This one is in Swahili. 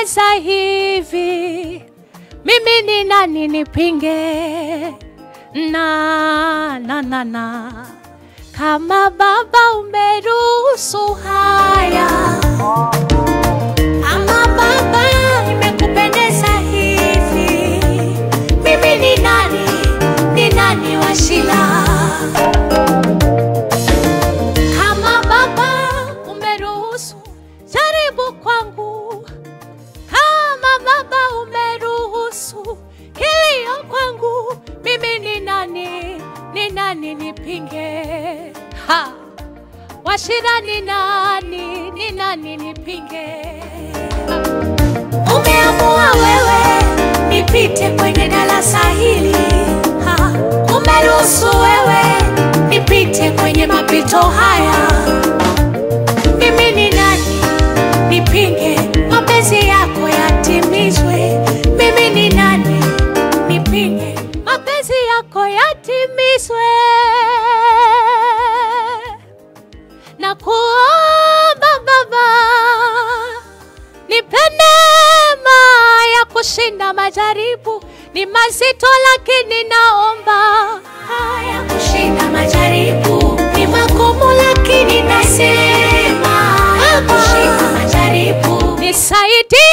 imekupendeza hivi, mimi ni nani nipinge? Na na na na, kama Baba umeruhusu haya, kama Baba imekupendeza hivi, mimi ni nani? Ni nani wa shida? Kama Baba umeruhusu jaribu kwangu, kama Baba umeruhusu kilio kwangu, mimi ni nani? Ni nani nipinge? Ha! Washira ni nani? Ni nani nipinge? Umeamua wewe nipite kwenye darasa hili, ha! Umeruhusu wewe nipite kwenye mapito haya mimi ni nani nipinge mapenzi yako yatimizwe? Mimi ni nani nipinge mapenzi yako yatimizwe? Na kuomba Baba, nipe neema ya kushinda majaribu. Ni mazito, lakini naomba haya kushinda majaribu. Ni magumu, lakini nasema haya kushinda majaribu. Nisaidie